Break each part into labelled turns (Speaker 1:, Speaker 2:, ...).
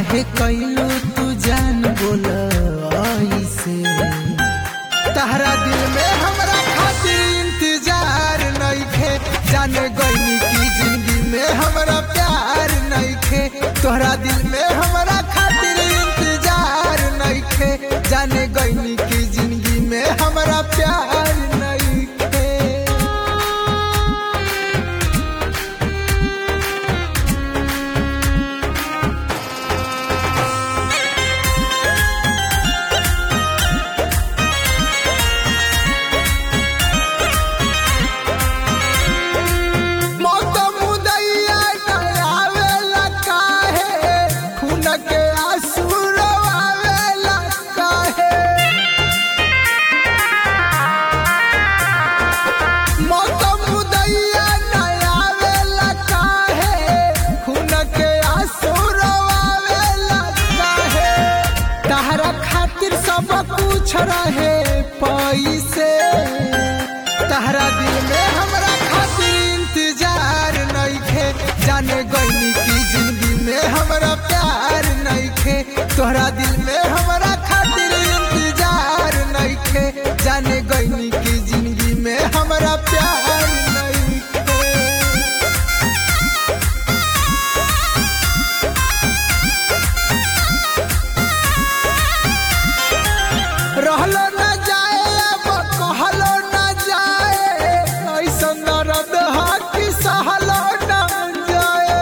Speaker 1: काहे कैलू तू जान बोल ऐसे तहरा दिल में हमरा खातिर इंतजार नइखे जाने गईनी की जिंदगी में हमरा प्यार नइखे तोहरा दिल में हमरा खातिर इंतजार नइखे जाने गईनी की जिंदगी में हमरा प्यार नइखे मौत मुदैया डरावेला काहे खून के आंसू रोवावेला काहे मौत मुदैया डरावेला काहे खून के आंसू रोवावेला काहे तहरा खातिर सब कुछ रहे पैसे तहरा दिल में हमरा खातिर इंतजार नइखे जाने गईनी की जिंदगी में हमरा प्यार नइखे तोहरा दिल में हमरा खातिर इंतजार नइखे जाने गईनी की जिंदगी में हमरा प्यार नइखे रहलो न जाए अब कहलो न जाए ऐसन दर्द हा कि सहलो न जाए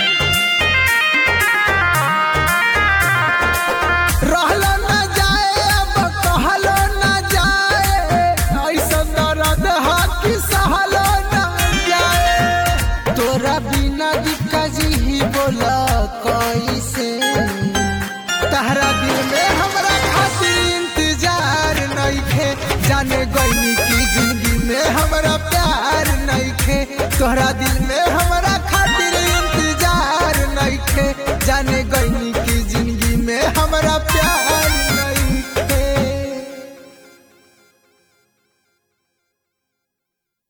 Speaker 1: रहलो न जाए अब कहलो न जाए ऐसन दर्द हा कि सहलो न जाए तोरा बिना दिक्का जी ही बोला कैसे तहरा दिल में हमरा खातिर इंतजार नइखे जाने गईनी की जिंदगी में हमरा प्यार नइखे तोहरा दिल में हमरा